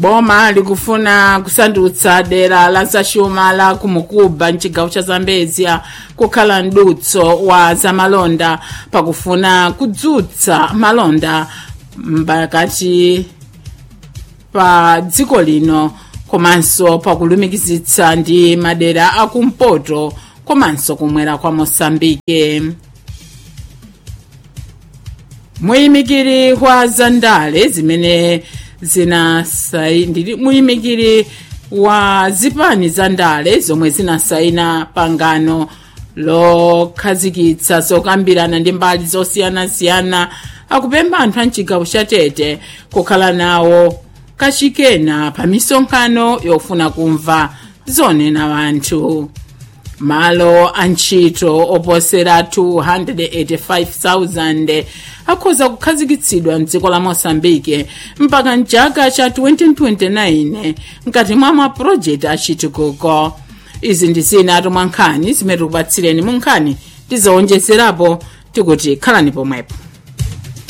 boma likufuna kusandutsa dera la zaxuma la kumukuba mcigawo ca zambezia kukhala mdutso wa zamalonda pakufuna kudzutsa malonda pakati pa dziko lino komanso pakulumikizitsa ndi madera akumpoto komanso kumwera kwa mosambike muyimikiri wa zandale zimene zinasai muyimikiri wa zipani za ndale zomwe zinasaina pangano lokhazikitsa zokambirana ndi mbali zosiyanasiyana akupempha anthu a mcigawo cha tete kukhala nawo kachikena pa misonkhano yofuna kumva zonena anthu malo a ntchito oposera 285,000 akhoza kukhazikitsidwa mdziko la mosambike mpaka mchaka cha 2029 mkati mwa mapulojekiti achitukuko izi ndi zina tomwe nkhani zimene tikupatsireni mu nkhani tizowonjezerapo tikuti khalani pomwepo